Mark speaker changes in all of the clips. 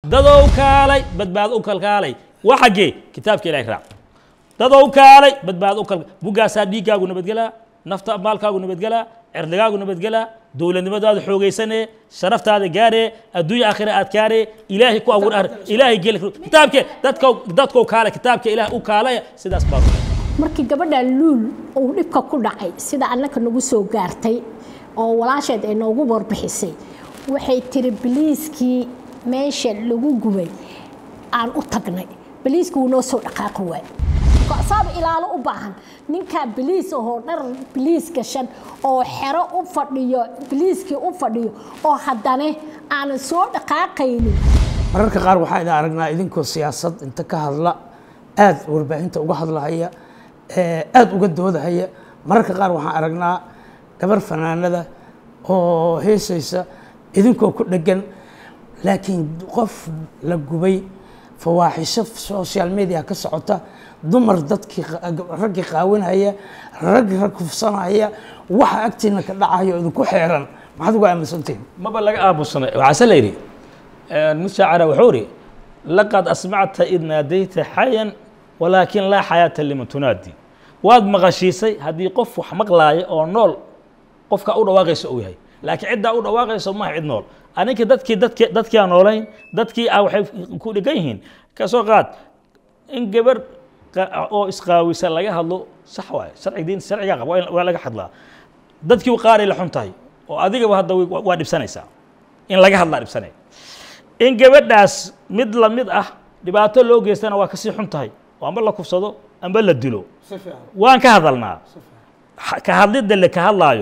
Speaker 1: dadow kaalay badbaado u kalkaalay waa xaggee kitaabka ilahay raac dadow kaalay badbaado u kalka buggaasaa dhiiggaagu nabadgelaa nafta maalkaagu nabadgelaa cirdigaagu nabadgelaa dowladnimadaada xoogaysanee sharaftaada gaaree adduunya aakhira aad gaaree ilaahay ku abuur ilaahay geli kitaabke dadka dadkoo kaale kitaabka ilaah u kaalaya sidaas baa
Speaker 2: markii gabadha luul uu dhibka ku dhacay sida annaka nagu soo gaartay oo walaasheed ay noogu warbixisay waxay tiri biliiskii meesha lagu gubay aan u tagnay biliiskii wuu noo soo dhaqaaqi waay saaba ilaalo u baahan ninkaa biliis ahoo dhar biliis gashan oo xero u fadhiyo biliiskii u fadhiyo oo haddana aanan soo dhaqaaqaynin
Speaker 3: mararka qaar waxaan idin aragnaa idinkoo siyaasad inta ka hadla aada warbaahinta uga hadlahaya aada uga doodahaya mararka qaar waxaan aragnaa gabar fanaanada oo heesaysa idinkoo ku dheggan laakiin qof la gubay fawaaxisho social media ka socota dumar dadkii raggii qaawinaya rag rag kufsanaya waxa agtiina ka dhacayo idinku xeeran maxaad uga aaminsantihin
Speaker 1: maba laga aamusanay waxaase la yidhi mid shaacira wuxuu yidhi laqad asmacta id naadayta xayan walaakin laa xayaata liman tunaadi waad maqashiisay haddii qof wax maqlaaya oo nool qofka u dhawaaqaysa uu yahay laakiin ciddaa u dhawaaqayso maaha cid nool aninkii dadkii dadki dadkii aan noolayn dadkii ah waxay ku dhigan yihiin ka soo qaad in gabar oo isqaawisa laga hadlo sax waaye sharci diin sharcigaa qaba waa laga hadlaa dadkii qaaray la xun tahay oo adigaba hadda waa dhibsanaysaa in laga hadlaa dhibsanay in gabadhaas mid la mid ah dhibaato loo geystana waa kasii xun tahay oo amba la kufsado amba la dilo waan ka hadalnaa ka hadlidda le ka hadlaayo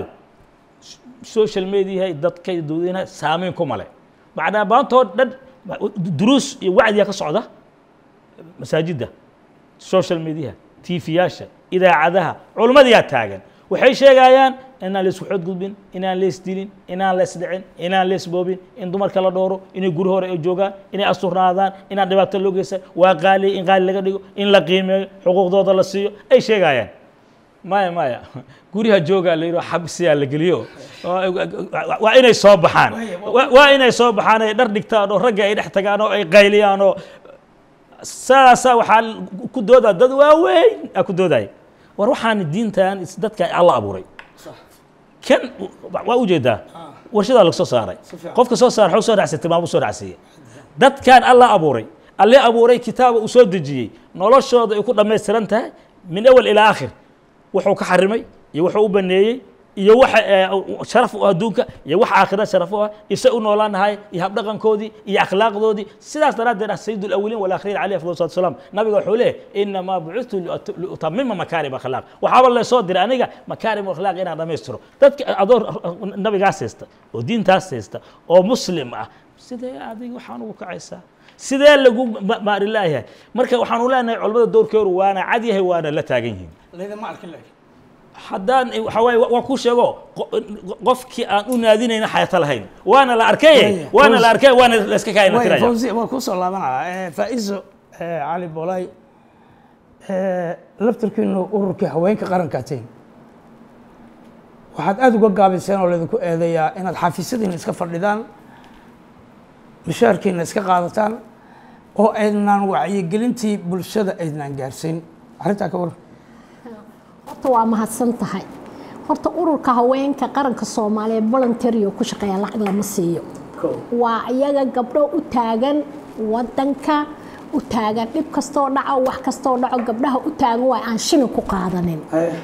Speaker 1: social mediahay dadka dadweynaha saameyn ku male macnaa maantoo dhan duruus iyo wacdiya ka socda masaajidda social mediaha tiifiyaasha idaacadaha culimmadiyaa taagan waxay sheegayaan inaan la isku xoodgudbin inaan la isdilin inaan la isdhicin inaan la isboobin in dumarka la dhooro inay guri hore ay joogaan inay asturnaadaan inaan dhibaato loo geysan waa qaaliya in qaali laga dhigo in la qiimeeyo xuquuqdooda la siiyo ay sheegayaan maya maya guryaha joogaa la yidhi xabsiyaa la geliyo waa inay soo baxaan waa inay soo baxaan ay dhar dhigtaan oo ragga ay dhex tagaan oo ay qayliyaan oo sidaasaa waxaa ku doodaa dad waaweyn aa ku doodaya war waxaan diintan dadka alla abuuray kan waa ujeedaa warshadaa laga soo saaray qofka soo saara xog soo dhacsay tilmaamo soo dhacsiiya dadkan alla abuuray alle abuuray kitaaba uu soo dejiyey noloshooda ay ku dhammaystiran tahay min awal ilaa aakhir wuxuu ka xarimay iyo wuxuu u baneeyey iyo waxa sharaf u adduunka iyo waxa aakhira sharaf u ah isa u noolaanahay iyo habdhaqankoodii iyo akhlaaqdoodii sidaas daraaddeed ah sayid alawiliin walaakhirin calayhi afdal salatu wasalaam nabiga wuxuu leeyahy inamaa bucithtu liutamima makaarim akhlaaq waxaaba lasoo diray aniga makaarim akhlaaq inaan dhammaystiro dadka adoo nabigaas haysta oo diintaas haysta oo muslim ah sidee adiga waxaan ugu kacaysaa sidee lagu maari laayahay marka waxaanu leenahay culamada doorkeedu waana cad yahay waana la taagan yihiin
Speaker 3: laydama arkin laakiin
Speaker 1: haddaan waxa waaye waa ku sheego qofkii aan u naadinayna xayato lahayn waana la arkay waana la arkay waana la iska kaayna tiraya
Speaker 3: fawzi waa kusoo laabanaya faa'iso cali bolay laftarkiinu ururkii haweenka qarankaa tihin waxaad aada uga gaabiseen oo laydinku eedeeyaa inaad xafiisyadiina iska fadhidaan mishaarkiina iska qaadataan oo aydnaan wacyigelintii bulshada aydnaan gaarsiin arrintaa ka waran
Speaker 2: horta waa mahadsan tahay horta ururka haweenka qaranka soomaaliyeed voluntario ku shaqeeya lacag lama siiyo waa iyaga gabdho u taagan wadanka u taagan dhib kastoo dhaco wax kastoo dhaco gabdhaha u taagan waa aan shilin ku qaadanin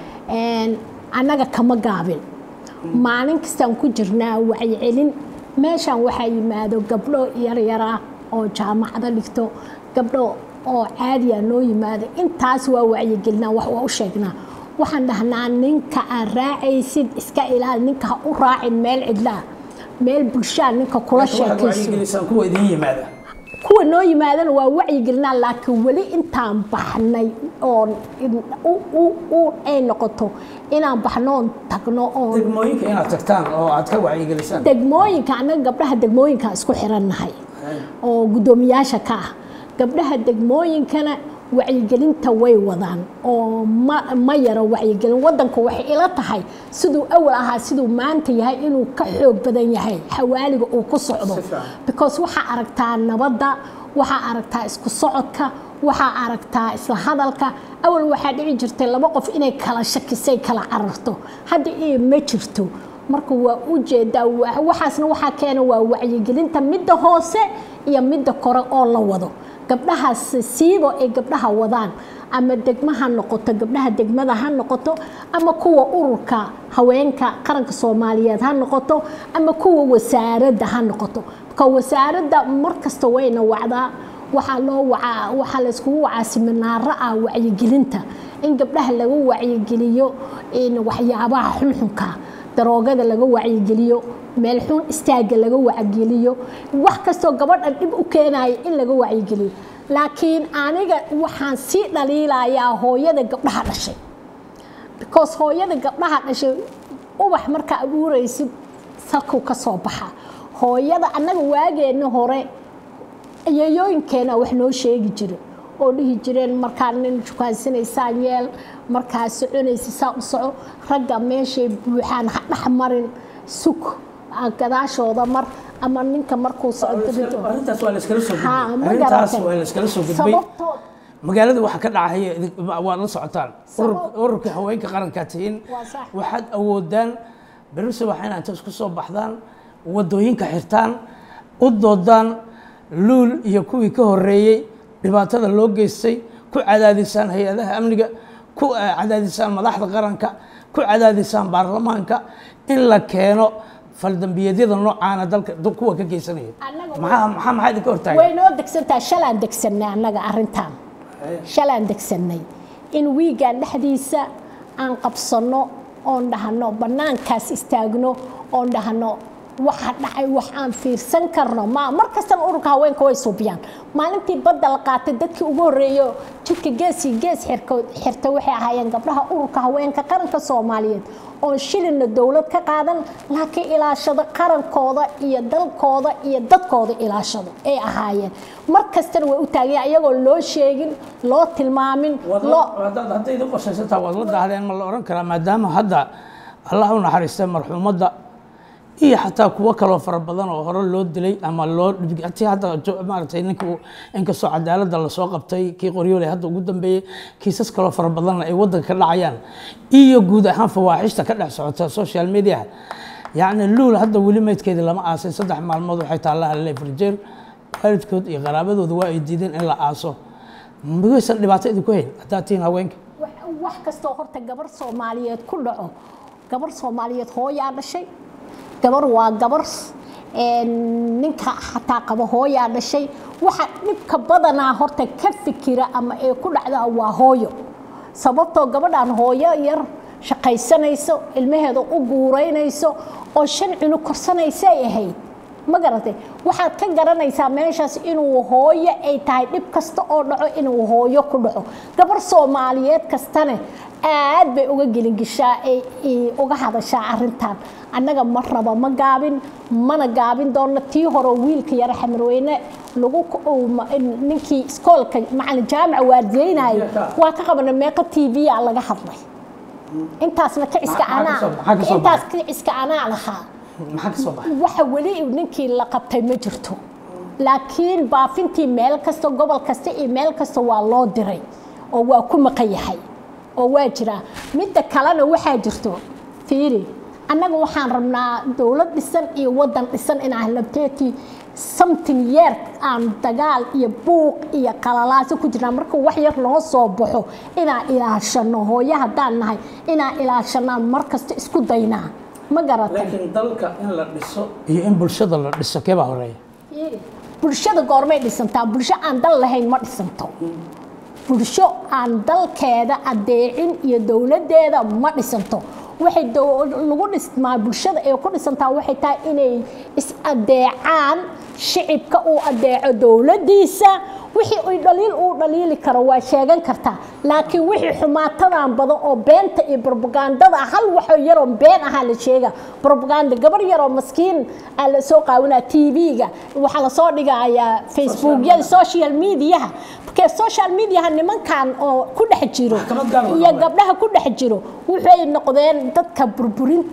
Speaker 2: annaga kama gaabin maalin kastaan ku jirnaa wacyicelin meeshaan waxaa yimaado gabdho yaryara oo jaamacado dhigto gabdho oo caadiya noo yimaado intaas waa wacyigelinaa wax waa u sheegnaa waxaan dhahnaa ninka aad raacaysid iska ilaali ninka ha u raacin meel cidlaa meel bulshaa ninka kula sheekayso
Speaker 3: kuwa idin yimaada
Speaker 2: kuwa noo yimaadana waa wacyigelinaa laakiin weli intaan baxnay oon ay noqoto inaan baxnoon tagno oon
Speaker 3: degmooyinka inaad tagtaan oo aad ka wacyigelisaan
Speaker 2: degmooyinka annaga gabdhaha degmooyinka isku xirannahay oo guddoomiyaasha ka ah gabdhaha degmooyinkana wacyigelinta way wadaan oo ma ma yaro wacyigelin wadanku waxay ila tahay siduu awal ahaa siduu maanta yahay inuu ka xoog badan yahay xawaaliga uu ku socdo because waxaa aragtaa nabadda waxaa aragtaa isku socodka waxaa aragtaa isla hadalka awal waxaa dhici jirtay laba qof inay kala shakisay kala cararto hadda iyo ma jirto marka waa u jeedaa waxaasna waxaa keena waa wacyigelinta midda hoose iyo midda kore oo la wado gabdhahaas siiba ay gabdhaha wadaan ama degma ha noqoto gabdhaha degmada ha noqoto ama kuwa ururka haweenka qaranka soomaaliyeed ha noqoto ama kuwa wasaaradda ha noqoto marka wasaaradda mar kasta wayna wacdaa waxaa loo wacaa waxaa la iskugu wacaa siminaaro ah wacyigelinta in gabdhaha laga wacyigeliyo in waxyaabaha xunxunka daroogada laga wacyigeliyo meel xun istaaga laga wacyigeliyo wax kastoo gabadha dhib u keenaya in laga wacyigeliyo laakiin aniga waxaan sii dhaliilayaa hooyada gabdhaha dhashay because hooyada gabdhaha dhashay ubax markaa abuuraysid salkuu ka soo baxa hooyada annaga waageenna hore yayooyinkeena wax noo sheegi jira oo dhihi jireen markaa nin jukaansanaysaa yeel markaa soconaysa saa u soco ragga meeshay buuxaan ha dhex marin sug gadaashooda mar ama ninka markuu
Speaker 3: arrintaas waa la iskala soo
Speaker 2: Ha,
Speaker 3: gudbay
Speaker 2: ma
Speaker 3: arrintaas
Speaker 2: garatay.
Speaker 3: waa la iskala soo gudbay
Speaker 2: sababtood
Speaker 3: magaalada waxa ka dhacaya idin- waad la socotaan Urur-
Speaker 2: Sabab-
Speaker 3: ururka haweenka qarankaa tihiin
Speaker 2: Waa sax.
Speaker 3: waxaad awoodaan beri subax inaad inta isku soo baxdaan wadooyinka xirtaan u doodaan luul iyo kuwii ka horeeyey dhibaatada loo geystay ku cadaadisaan hay-adaha amniga ku eh, cadaadisaan madaxda qaranka ku cadaadisaan baarlamaanka in la keeno faldambiyeedyada noocaana dalka du- kuwa ka geysanaya
Speaker 2: Annaga
Speaker 3: maxaa maxaa maxaa idinka hortaagan
Speaker 2: way noo degsantaa shalaan degsannay annaga arrintan shalaan degsannay in wiigaan dhexdiisa aan qabsanno oon dhahno bannaankaas istaagno oon dhahno waxa dhacay wax aan fiirsan karno ma mar kastana ururka haweenka way suubiyaan maalintii badda la qaatay dadkii ugu horreeyo jidka gees iyo gees xirko- xirta waxay ahaayeen gabdhaha ururka haweenka qaranka soomaaliyeed oon shilinna dowlad ka qaadan laakiin ilaashado qarankooda iyo dalkooda iyo dadkooda ilaashado ay ahaayeen mar kastana way u taageen iyagoo loo sheegin loo tilmaamin loo
Speaker 3: hadaad hadday idin qorshaysantaa waad la daahdeen ma la oran karaa maadaama hadda allah u naxariistay marxuumadda iyo xataa kuwo kaloo fara badan oo hore loo dilay ama loo dhib- tii hadda jo- maaragtay ninka uu- inkastoo cadaaladda lasoo qabtay kii qoryoole hadda ugu dambeeyey kiisas kaloo fara badanna ay waddanka ka dhacayaan iyo guud ahaan fawaaxishta ka dhex socota social media yacni luul hadda weli meydkeedii lama aasin saddex maalmood waxay taallaha leverjeel waalidkood iyo qaraabadooda waa ay diideen in la aaso miyaysan dhibaato idinku hayn haddaad tihiin haweenka
Speaker 2: wax- wax kastoo horta gabar soomaaliyeed ku dhaco gabar soomaaliyeed hooyaa dhashay gabar waa gabar een, ninka xataa qaba hooyaa dhashay waxa dhibka badanaa horta ka fikira ama ee ku dhacda waa hooyo sababtoo gabadhan hooyo yar shaqaysanayso ilmaheeda u guuraynayso oo shan cunug korsanaysay ahayd ma garatay waxaad ka garanaysaa meeshaas inuu hooyo ay tahay dhib kasta oo dhaco inuu hooyo ku dhaco gabar soomaaliyeed kastane aad bay uga gelingishaa ay ay uga hadashaa arrintan annaga ma raba ma gaabin mana gaabin doono tii hore wiilka yare xamarweyne lagu uu ma- ninkii iskoolka macalin jaamaca waardiyeynaayo waa ka qabana meeqa t v a laga hadlay intaasna kiciska
Speaker 3: Maxaa ka
Speaker 2: anaa
Speaker 3: soo- maxaa ka soo
Speaker 2: intaas kiciska anaa lahaa
Speaker 3: maxaa ka soo baxay
Speaker 2: waxa weli ninkii la qabtay ma jirto laakiin baafintii meel kasta gobol kasta iyo meel kasta waa loo diray oo waa ku maqan yahay oo waa jiraa midda kalena waxaa jirto fiiri annaga waxaan rabnaa dowlad dhisan iyo wadan dhisan inaan labteetii something yeer aan dagaal iyo buuq iyo qalalaasi ku jirnaa marka wax yar noo soo baxo inaan ilaashano hooyo haddaan nahay inaan ilaashanaan mar kasta isku daynaa ma garatay
Speaker 3: laakiin dalka in la dhiso iyo in bulshada la dhiso kee baa horeeya
Speaker 2: bulshada goormay dhisantaa bulsho aan dal lahayn ma dhisanto bulsho aan dalkeeda adeecin iyo dowladeeda ma dhisanto waxay dow- lagu dhismaa bulshada ay ku dhisantaa waxay tahay inay is adeecaan shicibka uu adeeco dowladiisa wixii ay dhaliil uu dhaliili karo waa sheegan kartaa laakiin wixii xumaatadan badan oo beenta iyo propagandada hal waxoo yaroo been ahaa la sheega propaganda gabar yaroo maskiin aa la soo qaawinaa tv-ga waxaa lasoo dhigayaa facebookyada social mediaha markee social mediaha nimankan oo ku dhex jiro
Speaker 3: Maxkamad gaar ah
Speaker 2: iyo
Speaker 3: waxa
Speaker 2: gabdhaha ku dhex jiro waxay noqdeen dadka burburinta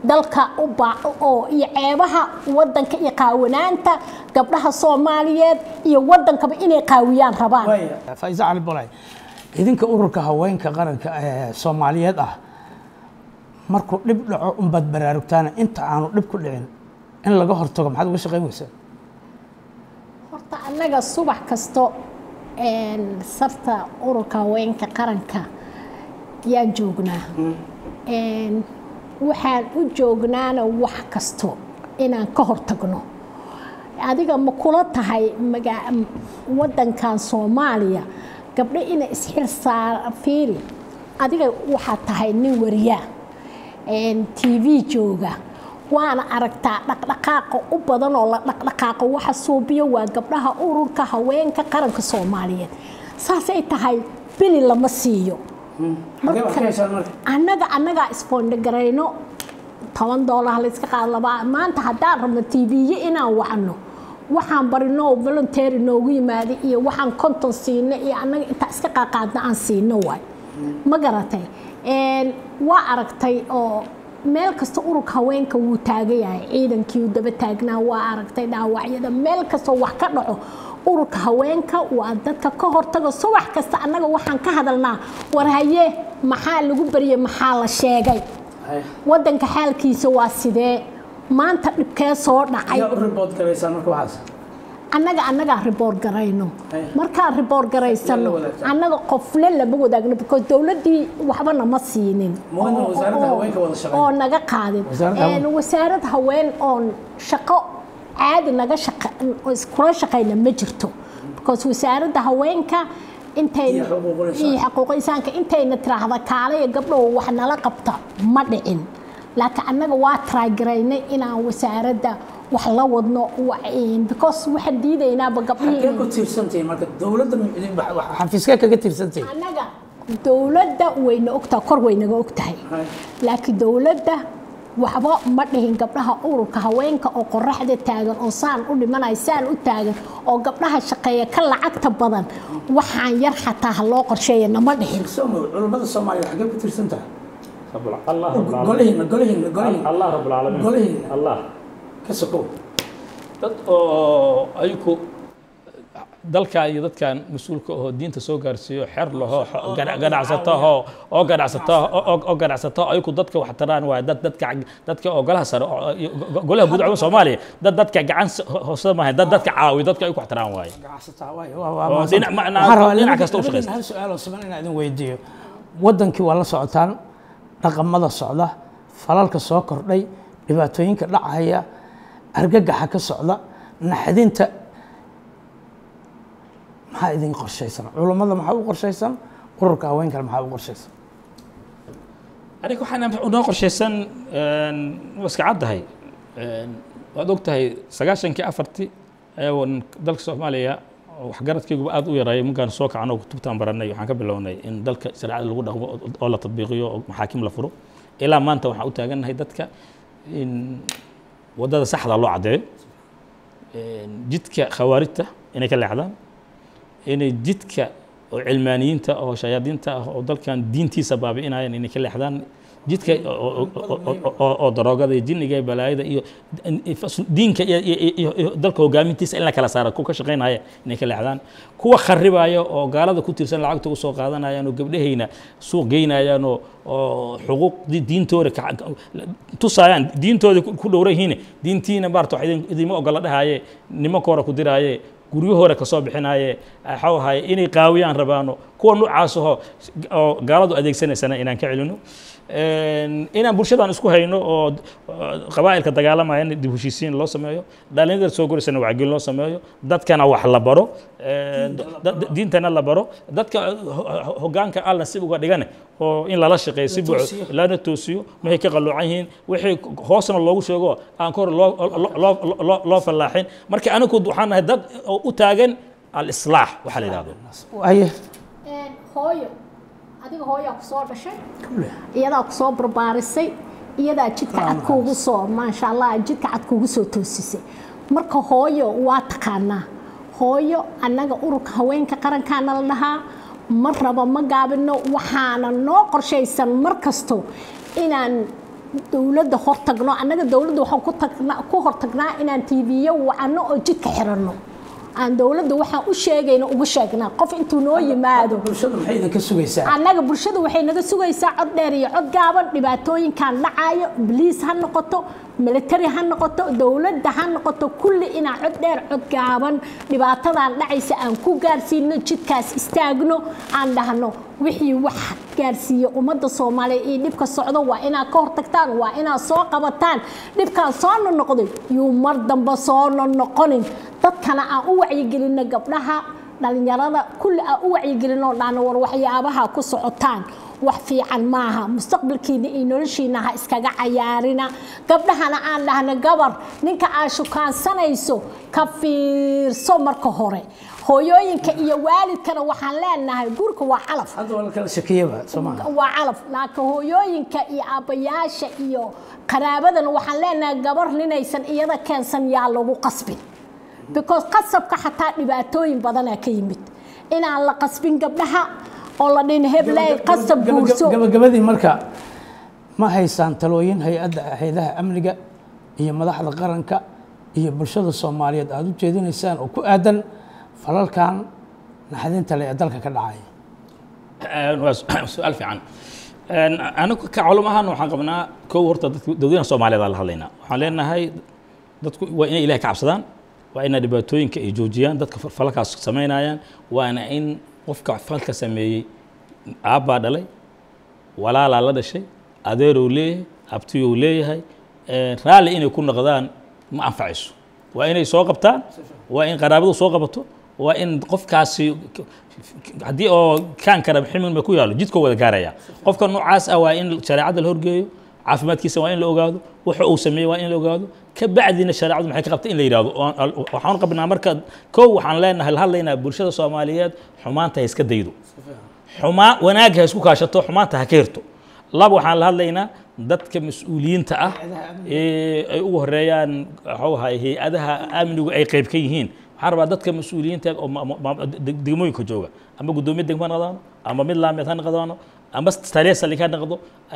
Speaker 2: dalka u baa oo iyo ceebaha wadanka iyo qaawanaanta gabdhaha soomaaliyeed iyo wadankaba inay qaawiyaan rabaan
Speaker 3: faiza cali bolay idinka ururka haweenka qaranka ee soomaaliyeed ah markuu dhib dhaco unbaad baraarugtaana inta aanu dhib ku dhicin in laga hortago maxaad uga shaqayn weysaa
Speaker 2: horta annaga subax kasto een, sarta ururka haweenka qaranka yaan joognaa Een, waxaan u joognaana wax kasto inaan ka hortagno adiga ma kula tahay maga- wadankan soomaaliya gabdho inay isxil saar fiiri adiga waxaad tahay nin wariyaa t v jooga waana aragtaa dhaqdhaqaaqa u badan oo la dhaqdhaqaaqo waxa suubiyo waa gabdhaha ururka haweenka qaranka soomaaliyeed saasay tahay bili lama siiyo annaga annagaa isboondhigarayno toban doolar layska qaado labaa maanta haddaan rabno tv-ye inaan wacno waxaan barino oo voluntary noogu yimaada iyo waxaan konton siino iyo annaga intaa iska qaaqaadna aan siino waay ma garatay Een, waa aragtay oo meel kasta ururka haweenka wuu taagan yahay ciidankii uu daba taagnaa waa aragtay dhaawacyada meel kastoo wax ka dhaco ururka haweenka waa dadka ka hortaga subax kasta annaga waxaan ka hadalnaa war haye maxaa lagu baryay maxaa la sheegay wadanka xaalkiisa waa sidee maanta dhibkee soo dhacay
Speaker 3: ribood garaysaan marka waxaas
Speaker 2: annaga annagaa riboor garayno
Speaker 3: Hey.
Speaker 2: markaan riboor garaysano
Speaker 3: Yaa la wadaagtaa?
Speaker 2: annaga qofle lama wadaagno because dowladdii waxba nama siinin
Speaker 3: Ma wadna
Speaker 2: oo-
Speaker 3: wasaaradda
Speaker 2: oo-
Speaker 3: haweenka wada shaqeyn?
Speaker 2: oo naga qaadin
Speaker 3: Wasaaradda haween-
Speaker 2: Een, wasaarad haween oon shaqo caadi naga shaqa oo iskula shaqayna ma jirto because wasaaradda haweenka intay
Speaker 3: Iyo xuquuqul insaan.
Speaker 2: iyo xuquuqul insaanka intayna tiraahda kaalaya gabdhow wax nala qabta ma dhicin laakiin annaga waa taraagaraynay inaan wasaaradda wax la wadno wa- een, because waxaan diidaynaaba
Speaker 3: xagee ku
Speaker 2: gabdhihii
Speaker 3: tiirsantihiin marka dowladda xafiiskee kaga tiirsantihiin
Speaker 2: annaga dowladda wayna ogtahay kor waynaga ogtahay
Speaker 3: Hay.
Speaker 2: laakiin dowladda waxba ma dhihin gabdhaha ururka haweenka oo qoraxda taagan oo saan u dhimanaya saan u taagan oo gabdhaha shaqeeya ka lacagta badan waxaan yar xataa ha loo qorsheeya nama dhihin
Speaker 3: Soomaali culummada Soomaaliya xagee ku tiirsan tahay
Speaker 1: رب الع- الله رب العالمين
Speaker 3: golihiina golihiina golihiina
Speaker 1: الله رب العالمين
Speaker 3: golihiina
Speaker 1: الله
Speaker 3: ka sokow
Speaker 1: dad oo ayaku dalka iyo dadkan mas-uulka oo diinta soo gaarsiiyo xer laho ganacsataho oo ganacsata oo ganacsato ayaku dadka wax taraan waay dad dadka dadka oo golaha sare oo- iyo go- golaha guud cumar soomaaliya dad dadka gacan s- hoose maahay dad dadka caawiyo dadka ay ku wax taraan waaye
Speaker 3: ganacsataa waay waa waa
Speaker 1: Oo
Speaker 3: mahadsan.
Speaker 1: dhinac- macnaa-
Speaker 3: Waxaan rabaa
Speaker 1: dhinac
Speaker 3: labadiin-
Speaker 1: kasta u
Speaker 3: labadiin
Speaker 1: shaqaysta.
Speaker 3: hal su-aal oo siman inaan idin weydiiyo wadankii waa la socotaan dhaqamada socda falalka soo kordhay dhibaatooyinka dhacaya argagaxa ka socda naxdinta maxaa idin qorshaysan culummada maxaa u qorshaysan ururka haweenkana maxaa u qorshaysan
Speaker 1: aniga waxaan noo qorshaysan iska caddahay waad og tahay sagaashankii afartii ayaan dalka soomaaliya oo waxgaradkayguba aad u yareeyay markaan soo kacno kutubtaan baranay waxaan ka bilownay in dalka shareecada lagu dhaqmo oo- oo la tadbiiqiyo oo maxaakim la furo ilaa maanta waxaan u taagannahay dadka in waddada saxda loo caddeeyo jidka khawaarijta inay ka leexdaan inay jidka oo cilmaaniyiinta oo shayaadiinta ah oo dalkan diintiisa baabi'inayaan inay ka leexdaan jidka oo- oo- oo- oo- oo daroogada iyo jinniga iyo balaayada iyo diinka iyo- iyo iyo- iyo dalka hogaamintiisa in la kala saara kuwa ka shaqaynaya inay ka leexdaan kuwa kharibaya oo gaalada ku tiirsan lacagta u soo qaadanayaan oo gabdhahayna suuq geynayaan oo oo xuquuqdii diintooda ka- ka- tusayaan diintooda ku ku dhowran yihiin diintiina maarta wax idin- idinma ogola dhahaye nimanka hore ku diraaye guryahooda ka soo bixinaaye waxau ahaye inay qaawiyaan rabaano kuwa noocaas aho oo gaaladu adeegsanaysana inaan ka celino inaan bulshadan isku hayno oo qabaa'ilka dagaalamaya in dib heshiisiin loo sameeyo dhalinyarada soo goraysana wacgelin loo sameeyo dadkana wax la baro da- da- diintana la baro dadka ho- ho- hoggaanka alla si uga dhigane oo in lala shaqeeyo si buuxo
Speaker 3: toosiyo.
Speaker 1: lana toosiyo waxay ka qaloocan yihiin wixii hoosna loogu sheego aan kor loo loo- loo- loo- loo fallaaxin marka anigu waxaan nahay dad oo u taagan alislaax waxaa la yidhahdo
Speaker 3: aye
Speaker 2: hooyo adiga hooyaa ku soo dhashay iyadaa ku soo barbaarisay iyadaa jidka cad kuugu soo maasha allah jidka cad kuugu soo toosisay marka hooyo waa taqaanaa hooyo annaga ururka haweenka qarankaana la dhahaa ma rabo ma gaabino waxaana noo qorshaysan mar kasto inaan dowladda hortagno annaga dowladda waxaan ku tagnaa ku hortagnaa inaan tv-yo wacano oo jidka xiranno aan dowladda waxaan u sheegayna ugu sheegnaa qof intuu noo yimaado
Speaker 3: bulshadu maxay idinka sugaysaa
Speaker 2: annaga bulshada waxay naga sugaysaa cod dheer iyo cod gaaban dhibaatooyinkan dhacayo bliis ha noqoto military ha noqoto dowladda ha noqoto kulli inaan cod dheer cod gaaban dhibaatadan dhacaysa aan ku gaarsiino jidkaas istaagno aan dhahno wixii wax gaarsiiya ummadda soomaaliya iyo dhibka socdo waa inaad ka hortagtaan waa inaad soo qabataan dhibkaan soo nonoqday yuu mar dambe soo nonoqonin dadkana aan u wacyigelinno gabdhaha dhalinyarada kulli aan u wacyigelinoo dhahno war waxyaabaha ku socotaan wax fiican maaha mustaqbalkiina iyo noloshiina ha iskaga cayaarina gabdhahana aan dhahno gabar ninka aad shukaansanayso ka fiirso marka hore hooyooyinka iyo waalidkana waxaan leenahay gurka waa calaf
Speaker 3: hadda waa la kala shakiyaba soo maaha
Speaker 2: waa calaf laakiin hooyooyinka iyo aabbayaasha iyo qaraabadana waxaan leenahay gabar ninaysan iyada keensan yaa lagu qasbin because qasabka xataa dhibaatooyin badanaa ka yimid inaan la qasbin gabdhaha oo la dhin hebley qasab guurso
Speaker 3: gabagabadii marka ma haysaan talooyin hay-adda hay-adaha amniga iyo madaxda qaranka iyo bulshada soomaaliyeed aada u jeedinaysaan oo ku aadan falalkan naxdinta le ee dalka ka dhacaya
Speaker 1: waa su-aal fiican anigu ka culum ahaan waxaan qabnaa kow horta dadka dowladaha soomaaliyeed aan la hadlaynaa waxaan leenahay dadku waa inay ilahay ka cabsadaan waa inay dhibaatooyinka ay joojiyaan dadka falalkaas samaynayaan waana in qofka falka sameeyey aabbaa dhalay walaalaa la dhashay adeerow leeyahay abtiyow leeyahay raalli inay ku noqdaan ma anfacayso waa inay soo qabtaan waa in qaraabadu soo qabato waa in qofkaasi haddii oo kaan kara ximin ba ku yaalo jidkoo wada gaaraya qofka noocaas ah waa in shareecadda la horgeeyo caafimaadkiisa waa in la ogaado waxa uu sameeyey waa in la ogaado ka bacdina shareecadu maxay ka qabta in la yidhahdo waxaan qabnaa marka kow waxaan leenahay la hadlaynaa bulshada soomaaliyeed xumaanta ha iska daydo xumaa wanaag ha isku kaashato xumaanta ha ka hirto laba waxaan la hadlaynaa dadka mas-uuliyiinta ah ee ay ugu horeeyaan waxuu ahay hay-adaha amnigu ay qayb ka yihiin waxaan rabaa dadka mas-uuliyiinta oo degmooyinka jooga ama guddoomiye degmo ha noqdaano ama mid laameed ha noqdaano ama taliya saldhig ha noqdo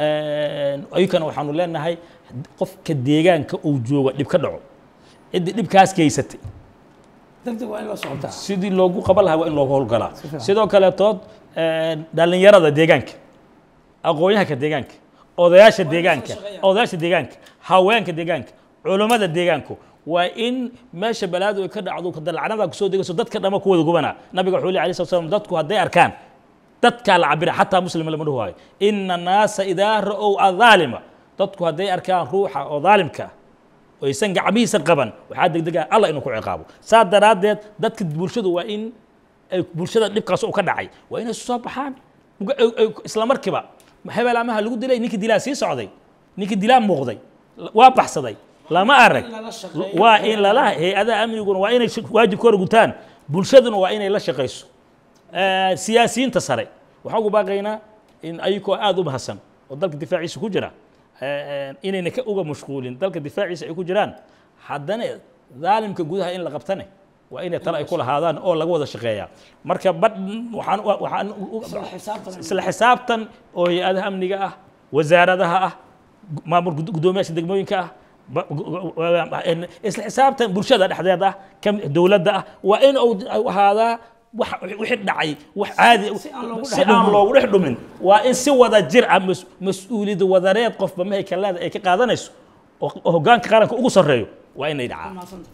Speaker 1: ayukana waxaanu leenahay qofka deegaanka uu jooga dhib ka dhaco ciddi dhibkaas geysatay
Speaker 3: degdeg waa in loo socotaa
Speaker 1: sidii loogu qaban lahaa waa in loogu howlgalaa sidoo kaleetood dhalinyarada deegaanka aqoonyahanka deegaanka odayaasha deegaanka odayaasha deegaanka haweenka deegaanka culummada deegaanku waa in meesha balaadu ay ka dhacdo dalacnada kusoo degayso dadka dhama ku wada gubanaa nabiga wuxuu leeyahay alayhi salatu wasalam dadku hadday arkaan dadkaa la cabira xataa muslima lama dhahu waayo ina annaasa idaa ra'ow adaalima dadku hadday arkaan ruuxa oo daalimka ah oo aysan gacmihiisa qaban waxaa degdega allah inuu ku ciqaabo saa daraaddeed dadka bulshadu waa in ay bulshada dhibkaas u ka dhacay waa inay soo baxaan isla markiiba hebel amaha lagu dilay ninkii dilaa sii socday ninkii dilaa muuqday waa baxsaday lama arag waa in lala hay-adaha amniguna waa inay waajibkooda gutaan bulshaduna waa inay la shaqayso siyaasiyiinta sare waxaan ugu baaqaynaa in ayagoo aada u mahadsan oo dalka difaaciisa ku jira inayna ka uga mashquulin dalka difaaciisa ay ku jiraan haddana daalimka gudaha in la qabtane waa inay tale ay ku lahaadaan oo laga wada shaqeeyaa marka badh waxaan waxaan isla xisaabtan oo hay-adaha amniga ah wasaaradaha ah maamul guddoomiyaasha degmooyinka ah isla xisaabtan bulshada dhexdeeda ah dowladda ah waa in uu ahaadaa wixii dhacay wax caadi si aan loogu dhex dhumin waa in si wada jir ah mas-uuliyad wadareed qofba mahay kaleeda ay ka qaadanayso oo hoggaanka qaranka ugu sarreeyo waa inay dhacaan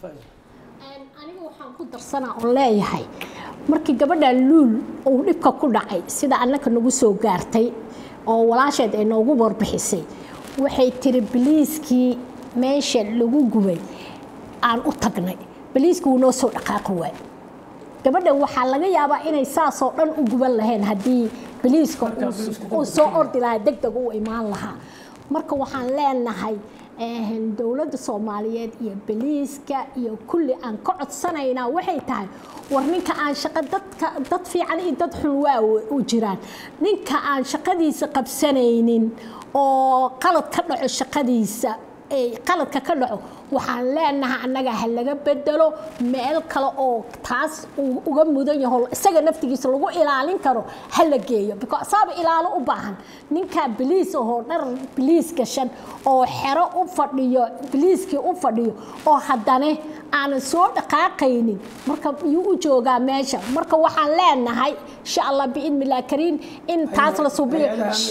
Speaker 2: aniga waxaan ku darsanaa oo leeyahay markii gabadha luul uu dhibka ku dhacay sida annaka nagu soo gaartay oo walaasheed ay noogu warbixisay waxay tiri biliiskii meesha lagu gubay aan u tagnay biliiskii wuu noo soo dhaqaaqi waay gabadha waxaa laga yaabaa inay saasoo dhan u guban lahayn haddii biliiska uu soo ordi lahaa deg deg u imaan lahaa marka waxaan leenahay dowladda soomaaliyeed iyo biliiska iyo kulli aan ka codsanaynaa waxay tahay war ninka aan shaqo dadka dad fiican iyo dad xun waa u jiraan ninka aan shaqadiisa qabsanaynin oo qalad ka dhaco shaqadiisa qaladka ka dhaco waxaan leenahay annaga ha laga bedelo meel kale oo taas uu uga mudan yaho isaga naftigiisa lagu ilaalin karo ha la geeyo because saaba ilaalo u baahan ninkaa biliis ahoo dhar biliis gashan oo xero u fadhiyo biliiskii u fadhiyo oo haddana aanan soo dhaqaaqaynin marka yuu u joogaa meesha marka waxaan leenahay insha allah biidnillahi kariim in taas la subiyo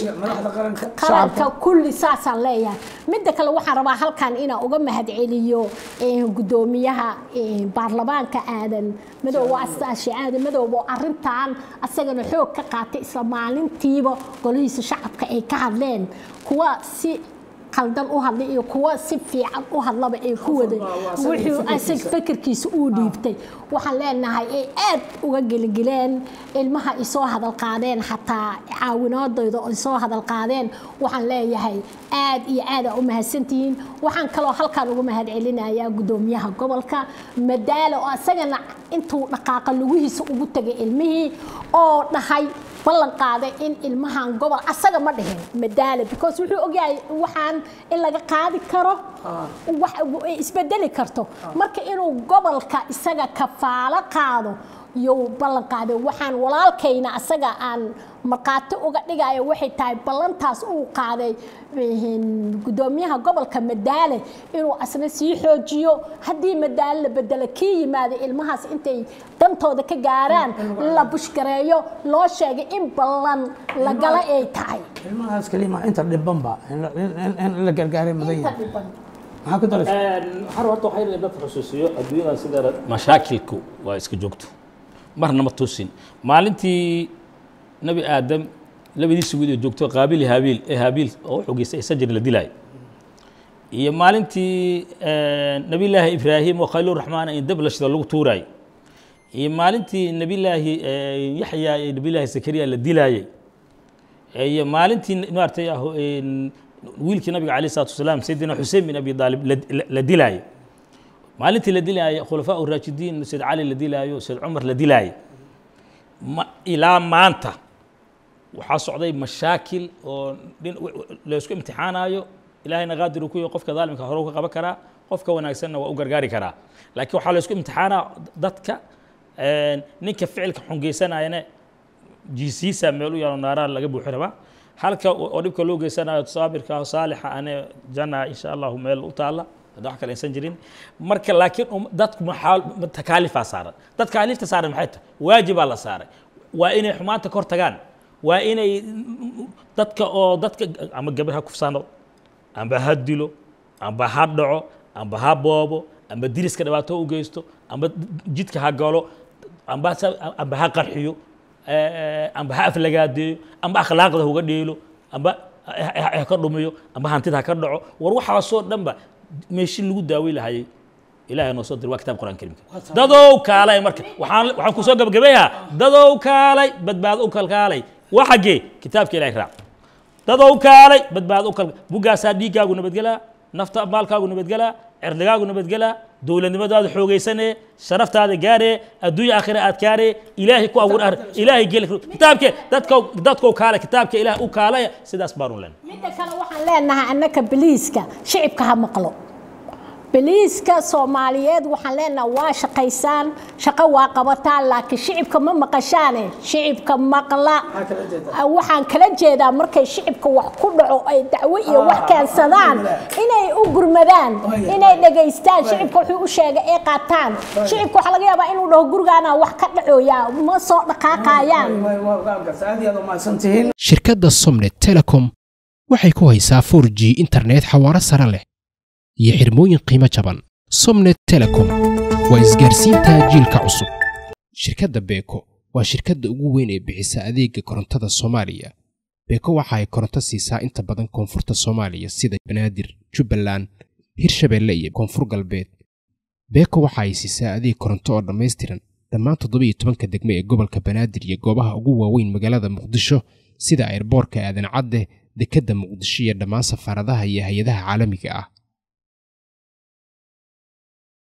Speaker 2: qaranka kulli saasaan leeyahay midda kale waxaan rabaa halkan inaan uga mahadceliyo gudoomiyaha baarlamaanka aadan madoobe astaashe aadan madoobe oo arintan asagana xoog ka qaatay isla maalintiiba golihiisa shacabka ay ka hadleen kuwa si qaldan u hadlay iyo kuwa si fiican u hadlaba ay ku waday wuxuu asag fikirkiisa uu dhiibtay waxaan leenahay ay aad uga geligeleen ilmaha ay soo hadal qaadeen xataa caawinaadooda ay soo hadal qaadeen waxaan leeyahay aad iyo aad aa u mahadsantihiin waxaan kaloo halkan uga mahad celinayaa gudoomiyaha gobolka madaalo oo asagana intuu dhaqaaqa lugihiisa ugu tagay ilmihii oo dhahay ballan qaaday in ilmahan gobol asaga ma dhihin madaale because wuxuu ogyahay waxaan in laga qaadi karo isbedeli karto marka inuu gobolka isaga kafaalo qaado yuu ballan qaaday waxaan walaalkayna asaga aan markhaati uga dhigayo waxay tahay ballantaas uu qaaday gudoomiyaha gobolka madaale inuu asna sii xoojiyo haddii madaale la bedelo kii yimaada ilmahaas intay dantooda ka gaaraan la bushgareeyo loo sheegay in ballan lagala ay tahay
Speaker 3: ilmahaas kalima inta dhibanba in la gargaaray mudan yahay maxaa ku daraysa
Speaker 1: har horta waxay leedahay dadka xusuusiyo adduunyada sideeda mashaakilku waa iska joogto marna ma tusin maalintii nebi aadam labadiisa wiil oo joogto qaabil iyo haabiil ee haabiil oo u xogeystay ee sajir la dilaayo iyo maalintii nebillaahi ibraahim oo khaliil raxmaan in dab la shida lagu tuuraayo iyo maalintii nebillaahi yaxya iyo nebillaahi zakariya la dilaayey iyo maalintii maaragtay wiilkii nabiga alayh salatu wasalaam sayidina xusein bin abi daalib la dilaayo maalintii la dilaayo khulafaa uraajidiin sayd cali la dilaayo sayd cumar la dilaayo ilaa maanta waxaa socday mashaakil oo laysku imtixaanayo ilahayna qaadir uu ku yahay qofka daalimka hore ka qaban karaa qofka wanaagsanna waa u gargaari karaa laakiin waxaa laysku imtixaanaa dadka ninka ficilka xungeysanayana jiisiisa meel u yaalo naaraha laga buuxi rabaa halka oo dhibka loo geysanayo saabirka saalixa ane janna insha allahu meel u taalla hadda wax kale aysan jirin marka laakiin dadku maxaa takaalifaa saaran dad kaaliifta saaran maxay tahay waajibaa la saaray waa inay xumaanta kor tagaan waa inay dadka oo dadka ama gabar ha kufsano amba ha dilo amba ha dhaco amba ha boobo amba diriska dhibaato u geysto amba jidka ha galo amba amba ha qarxiyo amba ha aflagaadeeyo amba akhlaaqda huga dheelo amba ha ka dhumiyo amba hantida ha ka dhaco war waxaasoo dhanba meeshin lagu daawey lahayay ilahay noo soo dir waa kitab quraan karimka dadow kaalay marka waxaan waxaan kusoo gabagabeeyaa dadow kaalay badbaado u kalkaalay waa xaggee kitaabka ilahay raac dadow kaalay badbaado u kalka buggaasaa dhiiggaagu nabadgelaa nafta maalkaagu nabadgelaa cirdigaagu nabadgelaa dowladnimadaada xoogaysanee sharaftaada gaaree adduunya aakhira aad gaaree ilaahay ku abuur ar ilaahay geli kitaabke dadka dadkow kaale kitaabka ilaah u kaalaya sidaas baanu len
Speaker 2: midda kale waxaan leenahay annaka biliiska shicibka ha maqlo biliiska soomaaliyeed waxaan leenahay waa shaqaysaan shaqo waa qabataan laakiin shicibka ma maqashaane shicibka maqla waxaan kala jeedaa markay shicibka wax ku dhaco ay dacwo iyo wax keensadaan inay u gurmadaan inay dhegaystaan shicibka wuxuu u sheegay ay qaataan shicibka waxaa laga yaabaa inuu dhaho gurigaana wax ka dhacooya ma soo dhaqaaqayaan
Speaker 4: shirkadda somnet telecom waxay ku haysaa 4 g internet xawaaro sare leh iyo xirmooyin qiimo jaban somnet telecom waa isgaarsiinta jiilka cusub shirkadda beeko waa shirkadda ugu weyn ee bixisa adeega korontada soomaaliya beeko waxa ay koronto siisaa inta badan koonfurta soomaaliya sida banaadir jubbaland hirshabeelle iyo koonfur galbeed beeko waxa ay siisaa adeeg koronto oo dhammaystiran dhammaan toddobiiyo tobanka degme ee gobolka banaadir iyo goobaha ugu waaweyn magaalada muqdisho sida airboorka aadan cadde dekedda muqdisho iyo dhammaan safaaradaha iyo hay-adaha caalamiga ah